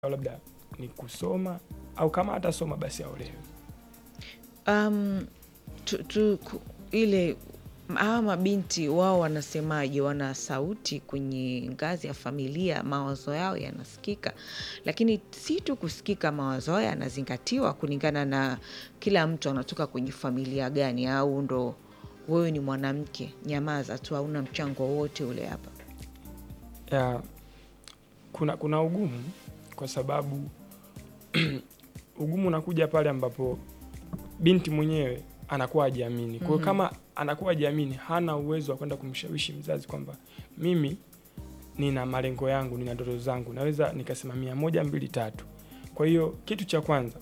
au labda ni kusoma au kama hatasoma basi aolewe. Um, tu, tu, ku- ile hawa mabinti wao wanasemaje? Wana sauti kwenye ngazi ya familia, mawazo yao yanasikika, lakini si tu kusikika, mawazo yao yanazingatiwa kulingana na kila mtu anatoka kwenye familia gani, au ndo wewe ni mwanamke, nyamaza tu, hauna mchango wowote ule hapa. ya kuna kuna ugumu kwa sababu ugumu unakuja pale ambapo binti mwenyewe anakuwa hajiamini. Kwa hiyo Mhm. kama anakuwa hajiamini, hana uwezo wa kwenda kumshawishi mzazi kwamba mimi nina malengo yangu, nina ndoto zangu, naweza nikasimamia moja mbili tatu. Kwa hiyo kitu cha kwanza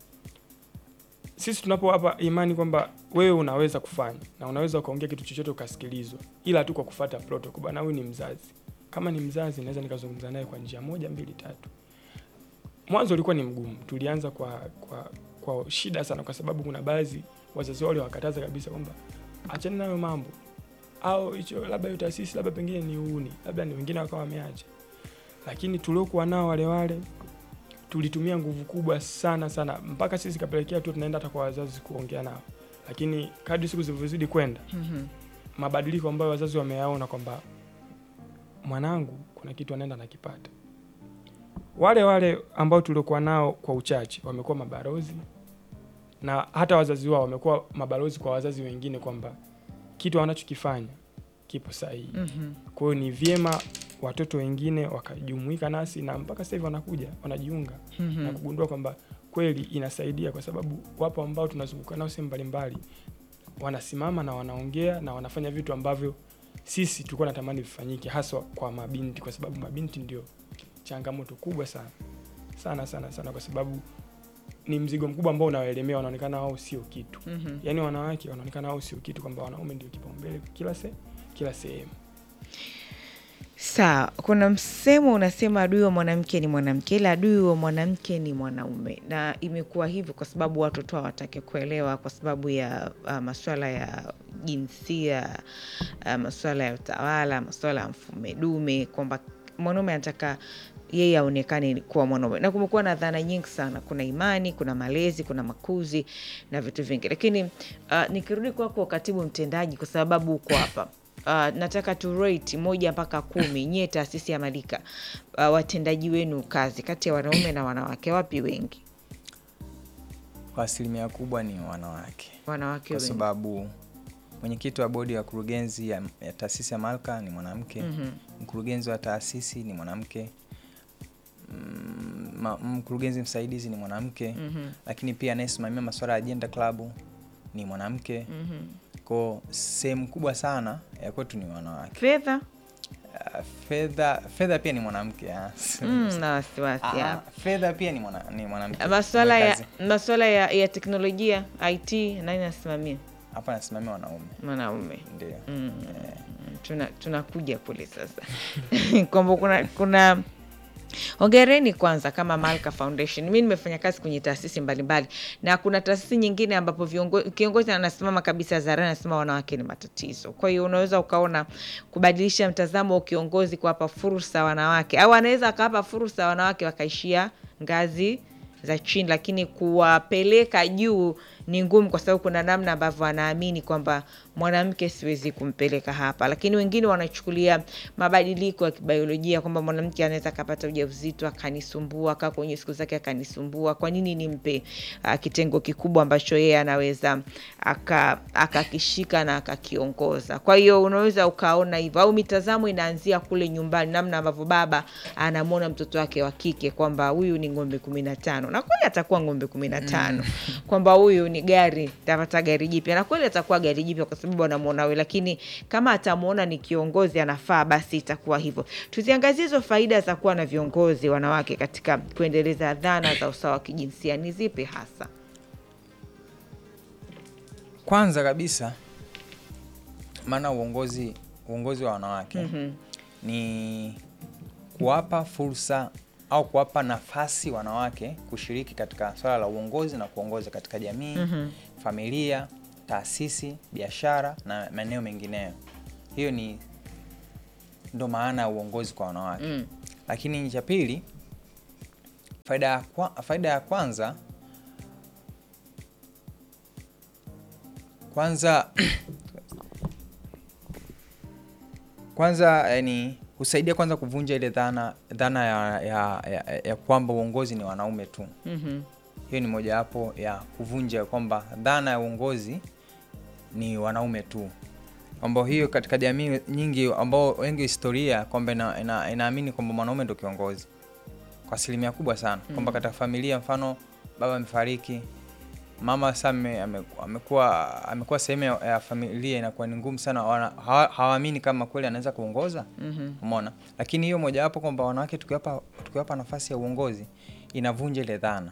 sisi tunapowapa imani kwamba wewe unaweza kufanya na unaweza ukaongea kitu chochote ukasikilizwa, ila tu kwa kufuata protocol. Bwana, huyu ni mzazi kama ni mzazi naweza nikazungumza naye kwa njia moja mbili tatu. Mwanzo ulikuwa ni mgumu, tulianza kwa kwa kwa shida sana, kwa sababu kuna baadhi wazazi wale wakataza kabisa kwamba achana nayo mambo au hicho labda hiyo taasisi labda pengine ni uuni, labda ni wengine wakawa wameacha, lakini tuliokuwa nao wale wale tulitumia nguvu kubwa sana sana, mpaka sisi kapelekea tu tunaenda hata kwa wazazi kuongea nao, lakini kadri siku zilivyozidi kwenda Mhm. mabadiliko ambayo wazazi wameyaona kwamba mwanangu kuna kitu anaenda nakipata. Wale wale ambao tuliokuwa nao kwa uchache wamekuwa mabalozi, na hata wazazi wao wamekuwa mabalozi kwa wazazi wengine kwamba kitu wanachokifanya kipo sahihi. Mhm. Kwa hiyo ni vyema watoto wengine wakajumuika nasi, na mpaka sasa hivi wanakuja wanajiunga na Mhm. kugundua kwamba kweli inasaidia, kwa sababu wapo ambao tunazunguka nao sehemu mbalimbali, wanasimama na wanaongea na wanafanya vitu ambavyo sisi tulikuwa natamani vifanyike, haswa kwa mabinti, kwa sababu mabinti ndio changamoto kubwa sana sana sana sana, kwa sababu ni mzigo mkubwa ambao unawaelemea, wanaonekana wao sio kitu. Mhm. Yaani wanawake wanaonekana wao sio kitu, kwamba wanaume ndio kipaumbele kila se, kila sehemu. Sawa, kuna msemo unasema adui wa mwanamke ni mwanamke, ila adui wa mwanamke ni mwanaume, na imekuwa hivyo kwa sababu watoto hawataki kuelewa, kwa sababu ya uh, masuala ya jinsia, uh, masuala ya utawala, masuala ya mfume dume, kwamba mwanaume anataka yeye aonekane kuwa mwanaume, na kumekuwa na dhana nyingi sana. Kuna imani, kuna malezi, kuna makuzi na vitu vingi, lakini uh, nikirudi kwako katibu mtendaji, kwa sababu uko hapa Uh, nataka tu rate moja mpaka kumi nyie taasisi ya Malika, uh, watendaji wenu kazi kati ya wanaume na wanawake, wapi wengi? Kwa asilimia kubwa ni wanawake, Wanawake kwa wengi. sababu mwenyekiti wa bodi ya kurugenzi ya, ya taasisi ya Malka ni mwanamke Mhm. mkurugenzi wa taasisi ni mwanamke mm, ma- mkurugenzi msaidizi ni mwanamke Mhm. lakini pia anayesimamia masuala ya ajenda klabu ni mwanamke Mhm. ko sehemu kubwa sana ya kwetu ni wanawake Fedha Ah, fedha fedha pia ni mwanamke ah. mm, na wasiwasi Ah, hapa. fedha pia ni, mwana, ni mwanamke Maswala ya Mwekazi. maswala ya, ya teknolojia IT, nani nasimamia? hapa nasimamia wanaume Mwanaume. ndio Mm. Tuna tunakuja kule sasa kwamba kuna kuna Hongereni kwanza kama Malka Foundation. Mi nimefanya kazi kwenye taasisi mbalimbali na kuna taasisi nyingine ambapo viongo- kiongozi anasimama kabisa hadharani anasema wanawake ni matatizo. Kwa hiyo unaweza ukaona kubadilisha mtazamo wa kiongozi, kuwapa fursa wanawake, au anaweza akawapa fursa wanawake wakaishia ngazi za chini, lakini kuwapeleka juu ni ngumu, kwa sababu kuna namna ambavyo anaamini kwamba mwanamke siwezi kumpeleka hapa, lakini wengine wanachukulia mabadiliko ya kibiolojia kwamba mwanamke anaweza akapata ujauzito akanisumbua, akaa kwenye siku zake akanisumbua. Kwa nini nimpe uh, kitengo kikubwa ambacho yeye anaweza aka- akakishika na akakiongoza? Kwa hiyo unaweza ukaona hivyo, au mitazamo inaanzia kule nyumbani, namna ambavyo baba anamwona mtoto wake wa kike kwamba huyu ni ng'ombe kumi na tano na kweli atakuwa ng'ombe kumi na tano kwamba huyu ni gari, tapata gari jipya, na kweli atakuwa gari jipya kwa sababu anamwona wewe, lakini kama atamwona ni kiongozi anafaa, basi itakuwa hivyo. Tuziangazie hizo faida za kuwa na viongozi wanawake katika kuendeleza dhana za usawa wa kijinsia ni zipi hasa? kwanza kabisa maana uongozi uongozi wa wanawake Mhm. ni kuwapa fursa au kuwapa nafasi wanawake kushiriki katika swala la uongozi na kuongoza katika jamii Mhm. familia taasisi biashara na maeneo mengineyo hiyo ni ndo maana ya uongozi kwa wanawake Mm. lakini cha pili faida ya, kwa, faida ya kwanza kwanza kwanza yani husaidia kwanza kuvunja ile dhana dhana ya, ya, ya, ya kwamba uongozi ni wanaume tu Mhm. hiyo ni mojawapo ya kuvunja kwamba dhana ya uongozi ni wanaume tu kwamba hiyo katika jamii nyingi ambao wengi historia kwamba ina, ina, inaamini kwamba mwanaume ndo kiongozi kwa asilimia kubwa sana kwamba katika familia mfano baba amefariki mama sasa ame- ame- amekuwa amekuwa sehemu ya, ya familia inakuwa ni ngumu sana wana- hawa- hawaamini kama kweli anaweza kuongoza Mhm. umeona lakini hiyo mojawapo kwamba wanawake tukiwapa tukiwapa nafasi ya uongozi inavunja ile dhana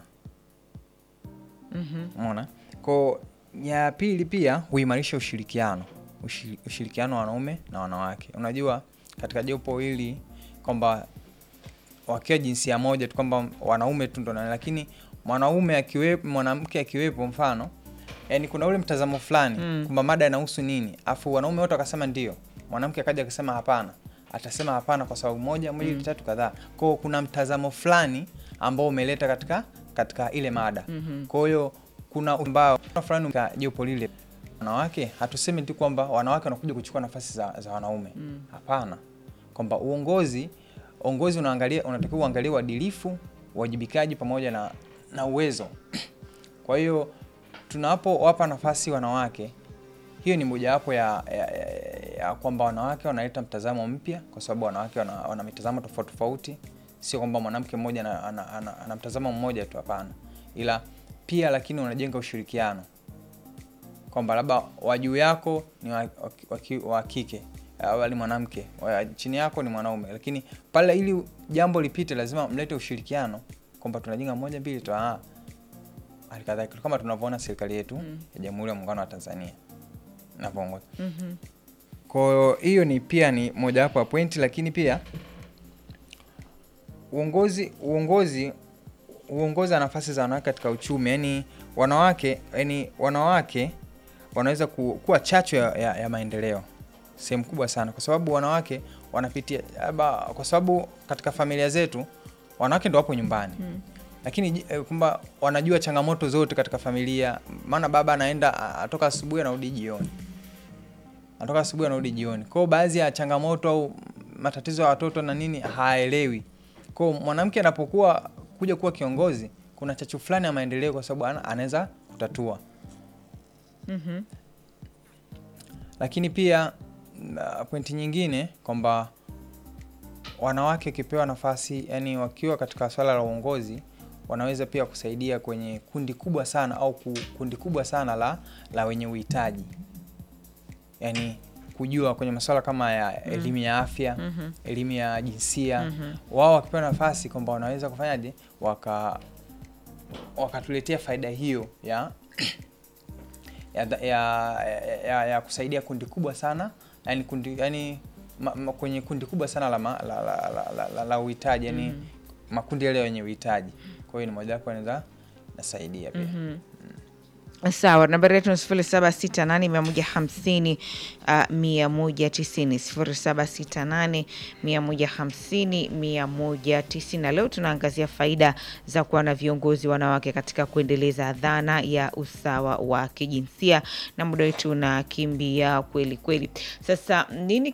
Mhm. umeona ko ya pili pia huimarisha ushirikiano Ushi- ushirikiano wa wanaume na wanawake unajua katika jopo hili kwamba wakiwa jinsia moja tu kwamba wanaume tu ndo nani, lakini mwanaume akiwepo mwanamke akiwepo mfano yani kuna ule mtazamo fulani Mm. kwamba mada inahusu nini afu wanaume wote wakasema ndio mwanamke akaja akasema hapana atasema hapana kwa sababu moja moja mm. tatu kadhaa kwao kuna mtazamo fulani ambao umeleta katika katika ile mada Mhm. kwa hiyo kuna ambao fulani ka jopo lile wanawake hatusemi tu kwamba wanawake wanakuja kuchukua nafasi za, za wanaume hapana kwamba uongozi uongozi unaangalia unatakiwa uangalie uadilifu uwajibikaji pamoja na, na uwezo kwa hiyo tunapowapa nafasi wanawake hiyo ni mojawapo ya, ya, ya, ya kwamba wanawake wanaleta mtazamo mpya kwa sababu wanawake wana, wana mitazamo tofauti tofauti sio kwamba mwanamke mmoja ana, ana, ana, ana mtazamo mmoja tu hapana ila pia lakini unajenga ushirikiano kwamba labda wa juu yako ni wa, wa, wa, ki- wa kike au ni mwanamke wa chini yako ni mwanaume lakini pale ili jambo lipite lazima mlete ushirikiano kwamba tunajenga moja mbili tu ah. halikadhalika kama tunavyoona serikali yetu ya jamhuri ya muungano wa tanzania inavyoongoza Mhm. kwa hiyo ni pia ni mojawapo ya pointi lakini pia uongozi uongozi uongozi wa nafasi za wanawake katika uchumi yani wanawake yani wanawake wanaweza ku, kuwa chachu ya, ya, ya maendeleo sehemu kubwa sana kwa sababu wanawake wanapitia labda kwa sababu katika familia zetu wanawake ndo wapo nyumbani Mm. lakini ji- eh, kwamba wanajua changamoto zote katika familia maana baba anaenda a- atoka asubuhi anarudi jioni anatoka asubuhi anarudi jioni kwao baadhi ya changamoto au matatizo ya watoto na nini haelewi kwao mwanamke anapokuwa kuja kuwa kiongozi kuna chachu fulani ya maendeleo kwa sababu ana- anaweza kutatua Mhm. lakini pia na pointi nyingine kwamba wanawake wakipewa nafasi yani wakiwa katika swala la uongozi wanaweza pia kusaidia kwenye kundi kubwa sana au ku- kundi kubwa sana la, la wenye uhitaji yani kujua kwenye masuala kama ya elimu ya afya Mhm. elimu ya jinsia Mhm. wao wakipewa nafasi kwamba wanaweza kufanyaje waka wakatuletea faida hiyo ya ya, ya, ya, ya, ya kusaidia kundi kubwa sana yani kundi yani ma, ma, kwenye kundi kubwa sana la, ma, la, la, la, la, la, la uhitaji yani Mhm. makundi yale yenye uhitaji kwa hiyo ni mojawapo anaweza nasaidia pia Mhm. sawa nambari yetu ni sifuri saba sita nane mia moja hamsini uh, mia moja tisini sifuri saba sita nane mia moja hamsini mia moja tisini na leo tunaangazia faida za kuwa na viongozi wanawake katika kuendeleza dhana ya usawa wa kijinsia na muda wetu unakimbia kweli kweli sasa nini